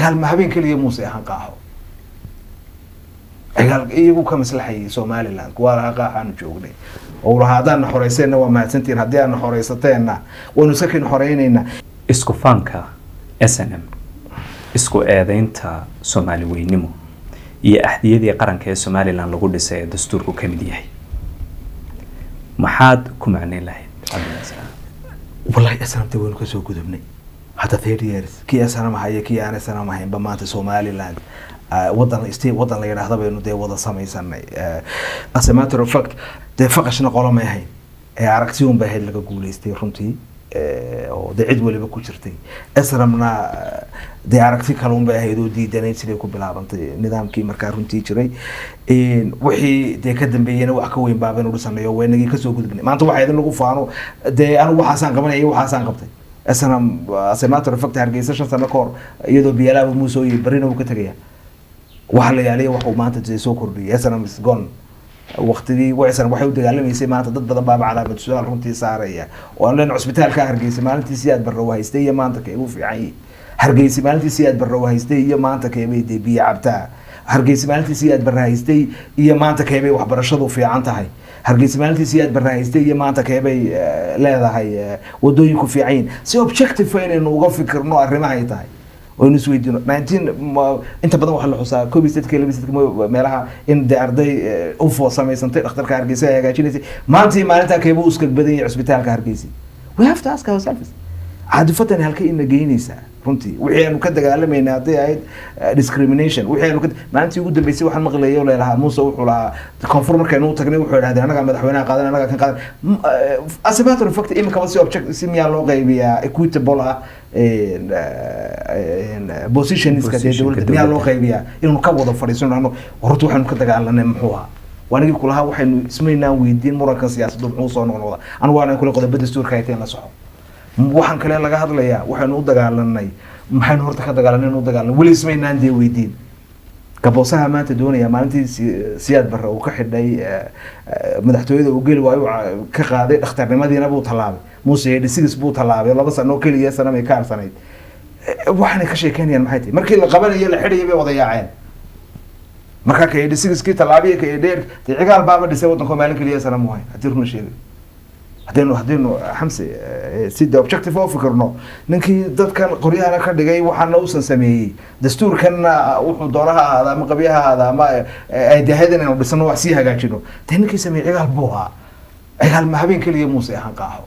cigaal ma habeen keliya muuse ahaan qaaxo cigaal iyagu ka maslaxayay somaliland kuwaa lahaa qaaxaanu joognay oo lahaa haddaan na xoreyseenna waa mahadsantihin haddii aan na xoreysateenna waynu sakin xoreyneynaa isku faanka s n m isku eedeynta soomaali weynimo iyo axdiyadii qaranka ee somalilan lagu dhisay ee dastuurku ka mid yahay maxaad ku macneyn lahayd cabdinaasir wallahi snamta waynu kasoo gudubnay hadda thirty years kii snam haya kii aan snam haynba maanta somaliland ah, wadan state wadan la yidhaahda baynu dee wada samaysanay Eh, as a matter of fact dee faqashna qolo may ahayn ee aragti un bay ahayd laga guuleystay runtii Eh, oo dee cid waliba ku jirtay snamna eh, dee aragti kale un bay ahayd oo diidanayd siday ku bilaabantay nidaamkii markaa runtii jiray Een, wixii dee ka dambeeyena wax ka weyn baabaynu dhisanayo waynagii kasoo gudubnay maanta waxaa idin lagu faano dee anigu waxaasaan qabanaya waxaasaan qabtay snam as a matter of fact hargeysa shan sano ka hor iyadoo biyalaaba muusoo iyo barina uu ka tegaya waxa la yaaliya waxuu maanta dee soo kordhiyay snam is gone waqtigii waysan waxay u dagaalamaysay maanta dad badan baaba calaamad su-aal runtii saaraya oo aan leen cusbitaalka hargeysa maalintii siyaad barrow haystay iyo maanta keebuu fiican yihi hargeysa maalintii siyaad barrow haystay iyo maanta keebay dee biyo cabtaa hargeysa maalintii siyaad barra haystay iyo maanta keebay waxbarashadu fiican tahay hargeysa maalintii siyaad barra haystay iyo maanta keebay eh, leedahay eh, wadooyinku fiican yihin si objective inaynu uga fikirno arrimahay tahay oynu isweydiino nineteen ma- inta badan waxaa la xusaa koob iyo saddeedka iyo laba iyo saddeedka meelaha in dee arday eh, ufo samaysantay dhakhtarka hargeysa ay hagaajinaysay maantii maalintaa keeba u iskag badan yahay cusbitaalka hargeysa we have to ask ourselves caadifadan halkay ina geynaysaa runtii wixii aanu ka dagaalamayna hadday ahayd eh, discrimination wixii aanu ka maalintii ugu dambeysay waxaan maqlayay oo leelahaa muuse wuxuu lahaa koonfur markaynu u tagnay wuxuu idhahdeen annagaa madaxweynaha qaadan annagaa kan qaadan M- eh, as a matter of fact iminkaba si object si miyaa loo qaybiyaa equitable ah een, eh, een, eh, positionska dee Positionka dowladda miyaa loo dowladda. qaybiyaa inuu ka wada fadhiisano ano horta waxaynu ka dagaalanay muxuu ahaa waanigii kulahaa waxaynu ismaynaan weydiin murankan siyaasaddu muxuu soo noqnoqda anigu waana kule qodoba dastuurka hayteen la soco waxaan kale laga hadlayaa waxaynu u dagaalanay maxaynu horta ka dagaalanay inu dagaalanay weli ismaynaan dee weydiin gaboosaha maanta doonaya maalintii Si- siyaad barre uu ka xidhay eh, eh, madaxtooyada uu geli waayo uu ca- ka qaaday dhakhtarnimadiina buu tallaabay muuse hedhisigis buu tallaabay laba sano oo keliya sana may ka harsanayd Eh, waxaanay ka sheekeynayaan maxay tahay markii la qabanayo la xidhayo bay wada yaaceen markaa ka hedhisigiskii tallaabiya ka edheer dee cigaal baaba dhisay waddanka maalin keliya sana mu hayn haddii runa sheegay haddaynu haddaynu xamse eh, si de objective oo fikirno ninkii dadkan qoryahana ka dhigay waxaana uusan sameeyey dastuurkanna wuxuu doona ha ahaada ama qabya ha ahaada ama eh, ay dahayd inaynu dhisano wax sii hagaajino dee ninkii sameeyey cigaal buu ahaa cigaal ma habeen keliya muuse ahaan qaaxo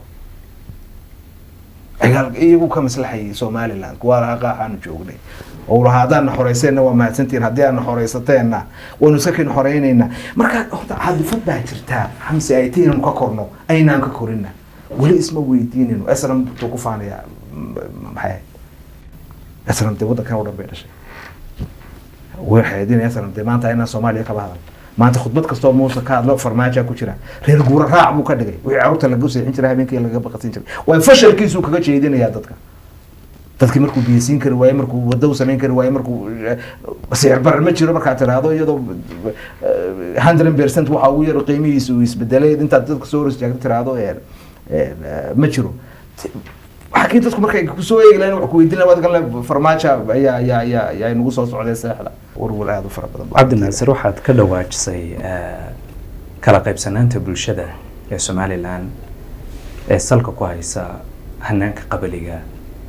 cigaal iyagu ka maslaxayay somaliland kuwaa lahaa qaaxaanu joognay oo lahaa haddaan na xoreyseenna waa mahadsantihin haddii aan na xoreysateenna waynu sakin xoreyneynaa marka horta caadifad baa jirtaa xamse ay tiinanu ka korno aynaan ka korina weli isma weydiinayno esram tuu ku faanayaa m- maxay ahayd esram dee waddankan oo dhan bay dhashay waxay idin esram dee maanta inaan soomaaliya kaba hadal maanta khudbad kastoo muuse ka hadlo farmaaja ku jira reer guura raac buu ka dhigay wixii carruurta laga seexin jiray habeenkii laga baqasin jiray waa fashalkiisuu kaga jeedinayaa dadka dadkii markuu biyasiin kari waaye markuu wado u samayn kari waaye markuu eh, sicir barar ma jiro markaad tiraahdo iyadoo hundred percent waxa ugu yar qiimihiisa uu isbedelay intaad dadka soo hor istaagto tiraahdo eh, eh, ma jiro waxaa dadku markay kusoo eegi lahayn wax ku weydiin lahayn waad galan farmaajo ayaa ayaa ayaa ayaa inagu soo socday seexda warwar aada u fara badan baa cabdinaasir waxaad ka dhawaajisay eh, kala qaybsanaanta bulshada ee somalilan ee salka ku haysa hanaanka qabaliga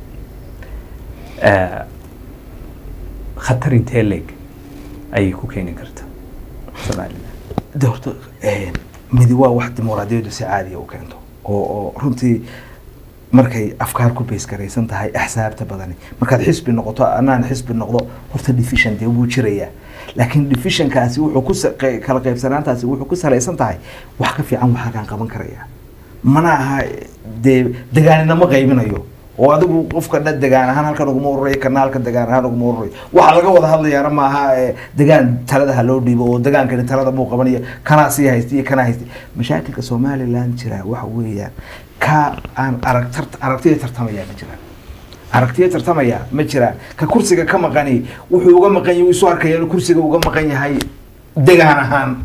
Eh, khatar intee leeg ayay ku keeni karta somalilan de horta eh, midi waa wax dimuqraadiyaddu si caadiya u keento oo oo runtii markay afkaar ku beysgaraysan tahay axsaabta badani markaad xisbi noqoto anaan xisbi noqdo horta division dee wuu jirayaa laakiin divisionkaasi wuxuu ku sa- qey- kala qaybsanaantaasi wuxuu ku salaysan tahay wax ka fiican wax halkaan qaban karaya mana aha dee degaanina ma qaybinayo oo adigu qofka dha degaan ahaan halkan uguma ururayo kana halkan degaan ahaan uguma ururayo waxa laga wada hadlayaana maaha eh, degaan talada ha loo dhiibo oo degaankani talada buu qabanaya kanaa sii haysta iyo kanaa haysta mashaakilka somaliland jira waxa weeyaan ka aan arag tart- aragtiya tartamaya ma jiraan aragtiya tartamaya ma jiraan ka kursiga ka maqani wuxuu uga maqan yahay isu arkaya inuu kursiga uga maqan yahay degaan ahaan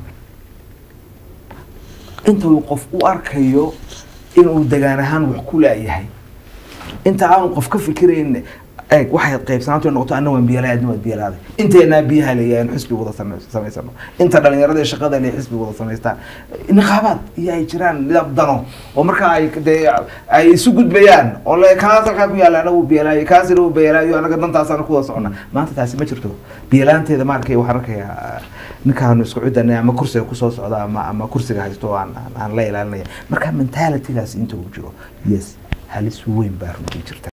inta uu qof u arkayo inuu degaan ahaan wax ku laayahay inta aanu qof ka fikirayn eeg waxay qaybsanaantu ay noqoto anna waan biyalahay adna waad biyalaaday inteenaa biyaha leeyahay in xisbi wada same- samaysano inta dhalinyarada ee shaqada le xisbi wada samaystaan niqaabaad iyo ay jiraan nidaam dano oo markaa ay dee ay isu gudbayaan oo le kaas halkaa ku yaalla anagu biyalaayo kaasina uu biyalaayo anaga dantaasana ku wada socona maanta taasi ma jirto biyalaanteeda maarkay waxaan arkayaa ninkaanu isku cidanay ama kursiga kusoo socda ama ama kursiga haysto oo aan aan- aan la ilaalinaya marka mentalitygaas inta uu jiro yes halis weyn baa runtii jirta